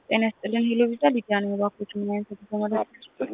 ጤና ይስጥልን ሄሎ ቪዛ ሊዲያ ነኝ። እባክዎት ምን አይነት ተመላሽ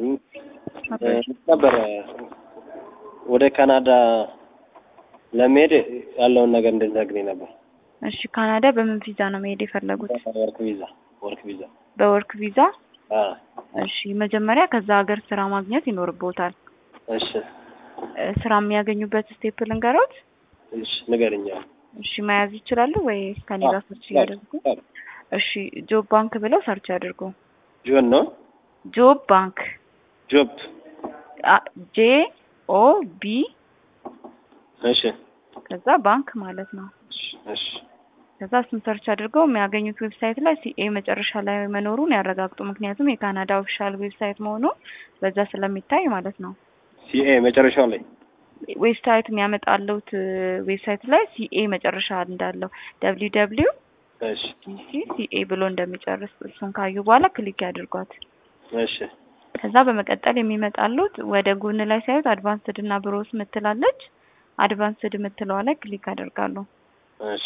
ነበረ ወደ ካናዳ ለመሄድ ያለውን ነገር እንድትነግሪኝ ነበር። እሺ ካናዳ በምን ቪዛ ነው መሄድ የፈለጉት? ወርክ ቪዛ ወርክ ቪዛ። በወርክ ቪዛ። አዎ እሺ መጀመሪያ ከዛ ሀገር ስራ ማግኘት ይኖርቦታል። እሺ እ ስራ የሚያገኙበት ስቴፕ ልንገሮት? እሺ ንገሪኝ። እሺ መያዝ ይችላሉ ወይ ከኔ ጋር ሰርች እያደረጉ? እሺ ጆብ ባንክ ብለው ሰርች ያድርጉ። ጆን ነው ጆብ ባንክ ጆብ። ጄ ኦ ቢ እሺ ከዛ ባንክ ማለት ነው። እሺ ከዛ እሱን ሰርች አድርገው የሚያገኙት ዌብሳይት ላይ ሲኤ መጨረሻ ላይ መኖሩን ያረጋግጡ። ምክንያቱም የካናዳ ኦፊሻል ዌብሳይት መሆኑ በዛ ስለሚታይ ማለት ነው። ሲኤ መጨረሻው ላይ ዌብሳይት የሚያመጣለውት ዌብሳይት ላይ ሲኤ መጨረሻ እንዳለው ደብሊው ደብሊው እሺ ዲሲ ሲኤ ብሎ እንደሚጨርስ እሱን ካዩ በኋላ ክሊክ ያድርጓት። እሺ ከዛ በመቀጠል የሚመጣሉት ወደ ጎን ላይ ሳዩት አድቫንስድ እና ብሮስ ምትላለች። አድቫንስድ ምትለዋ ላይ ክሊክ ያደርጋሉ። እሺ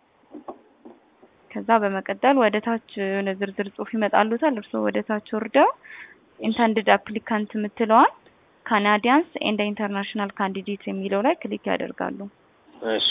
ከዛ በመቀጠል ወደ ታች የሆነ ዝርዝር ጽሁፍ ይመጣሉታል። እርስዎ ወደ ታች ወርደው ኢንተንድድ አፕሊካንት የምትለዋን ካናዲያንስ ኤንድ ኢንተርናሽናል ካንዲዴት የሚለው ላይ ክሊክ ያደርጋሉ። እሺ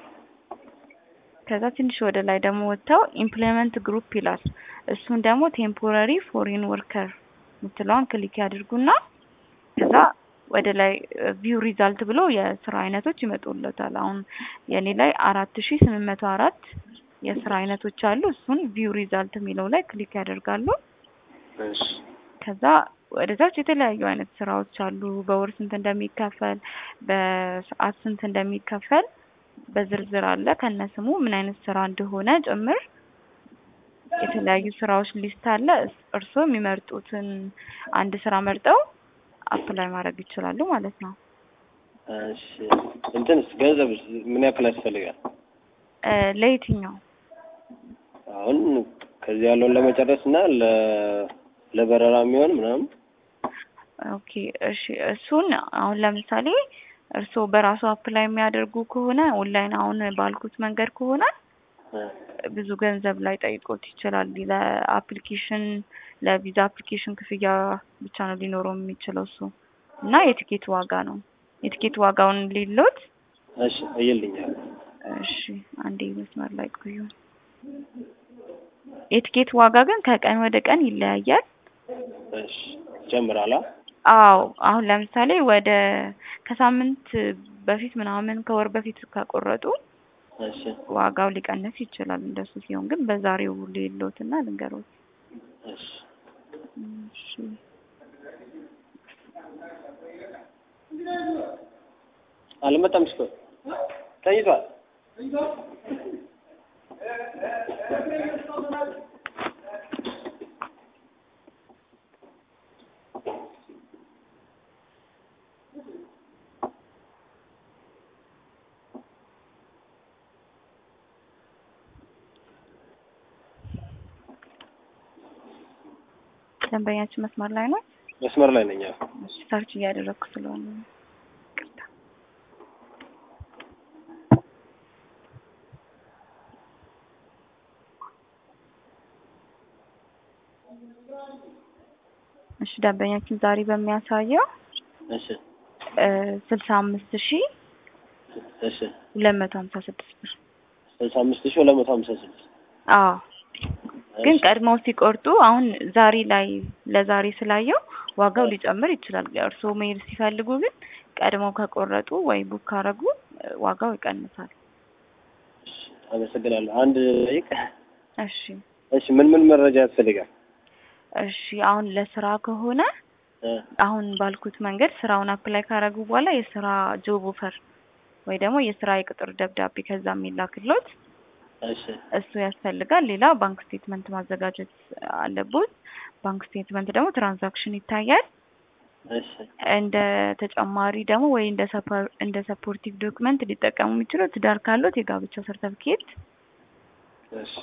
ከዛ ትንሽ ወደ ላይ ደግሞ ወጥተው ኢምፕሎይመንት ግሩፕ ይላል። እሱን ደግሞ ቴምፖራሪ ፎሪን ወርከር የምትለዋን ክሊክ ያድርጉና ከዛ ወደ ላይ ቪው ሪዛልት ብሎ የስራ አይነቶች ይመጡለታል። አሁን የኔ ላይ አራት ሺ ስምንት መቶ አራት የስራ አይነቶች አሉ። እሱን ቪው ሪዛልት የሚለው ላይ ክሊክ ያደርጋሉ። እሺ ከዛ ወደ ታች የተለያዩ አይነት ስራዎች አሉ። በወር ስንት እንደሚከፈል፣ በሰዓት ስንት እንደሚከፈል በዝርዝር አለ ከነስሙ ምን አይነት ስራ እንደሆነ ጭምር የተለያዩ ስራዎች ሊስት አለ። እርስዎ የሚመርጡትን አንድ ስራ መርጠው አፕላይ ማድረግ ይችላሉ ማለት ነው። እሺ እንትንስ ገንዘብ ምን ያክል ያስፈልጋል? እ ለየትኛው አሁን ከዚህ ያለውን ለመጨረስ እና ለ ለበረራ የሚሆን ምናምን ኦኬ እሺ እሱን አሁን ለምሳሌ እርስዎ በራሱ አፕላይ የሚያደርጉ ከሆነ ኦንላይን አሁን ባልኩት መንገድ ከሆነ እ ብዙ ገንዘብ ላይ ጠይቆት ይችላል። ለአፕሊኬሽን ለቪዛ አፕሊኬሽን ክፍያ ብቻ ነው ሊኖረው የሚችለው እሱ እና የቲኬት ዋጋ ነው። የቲኬት ዋጋውን ሊሎት እሺ እይልኛል። እሺ አንዴ መስመር ላይ ቆዩ። የቲኬት ዋጋ ግን ከቀን ወደ ቀን ይለያያል። እሺ ጀምራላ አዎ አሁን ለምሳሌ ወደ ከሳምንት በፊት ምናምን ከወር በፊት ከቆረጡ እሺ ዋጋው ሊቀንስ ይችላል። እንደሱ ሲሆን ግን በዛሬው ሌሎትና ልንገሮት። እሺ እሺ አልመጣም እስኮ ተኝቷል። ደንበኛችን መስመር ላይ ነው። መስመር ላይ ነኝ። አዎ። እሺ ሰርች እያደረግኩ ስለሆነ ነው። ይቅርታ። እሺ ደንበኛችን ዛሬ በሚያሳየው እሺ ስልሳ አምስት ሺ እሺ ሁለት መቶ ሀምሳ ስድስት ብር። ስልሳ አምስት ሺህ ሁለት መቶ ሀምሳ ስድስት አዎ ግን ቀድመው ሲቆርጡ አሁን ዛሬ ላይ ለዛሬ ስላየው ዋጋው ሊጨምር ይችላል። እርስዎ መሄድ ሲፈልጉ ግን ቀድመው ከቆረጡ ወይ ቡክ ካረጉ ዋጋው ይቀንሳል። አመሰግናለሁ። አንድ ደቂቃ። እሺ እሺ ምን ምን መረጃ ያስፈልጋል? እሺ አሁን ለስራ ከሆነ እ አሁን ባልኩት መንገድ ስራውን አፕላይ ካረጉ በኋላ የስራ ጆብ ኦፈር ወይ ደግሞ የስራ የቅጥር ደብዳቤ ከዛ የሚላክሎት እሺ እሱ ያስፈልጋል። ሌላ ባንክ ስቴትመንት ማዘጋጀት አለቦት። ባንክ ስቴትመንት ደግሞ ትራንዛክሽን ይታያል። እሺ እንደ ተጨማሪ ደግሞ ወይ እንደ ሰፐር እንደ ሰፖርቲቭ ዶክመንት ሊጠቀሙ የሚችለው ትዳር ካሉት የጋብቻ ሰርተፍኬት፣ እሺ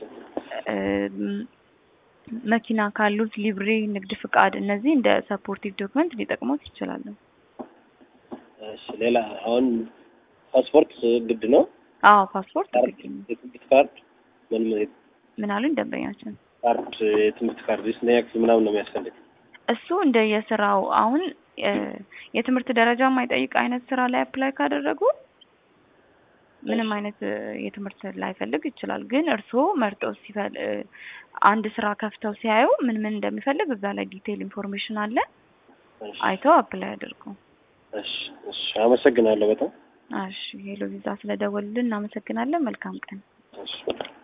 መኪና ካሉት ሊብሬ፣ ንግድ ፍቃድ፣ እነዚህ እንደ ሰፖርቲቭ ዶክመንት ሊጠቅሙት ይችላሉ። እሺ ሌላ አሁን ፓስፖርት ግድ ነው? አዎ ፓስፖርት ግድ ነው። የክሬዲት ካርድ ምን ምን ምን አሉኝ ደንበኛችን? ካርድ የትምህርት ካርድ የስንተኛ ክፍል ምናምን ነው የሚያስፈልግ? እሱ እንደ የስራው አሁን እ የትምህርት ደረጃ የማይጠይቅ አይነት ስራ ላይ አፕላይ ካደረጉ ምንም አይነት እ የትምህርት ላይፈልግ ይችላል። ግን እርስዎ መርጠው ሲፈል እ አንድ ስራ ከፍተው ሲያዩ ምን ምን እንደሚፈልግ እዛ ላይ ዲቴይል ኢንፎርሜሽን አለ። እሺ አይተው አፕላይ አድርጉ። እሺ እሺ አመሰግናለሁ በጣም እሺ ሄሎ ቪዛ ስለደወሉልን እናመሰግናለን። መልካም ቀን። እሺ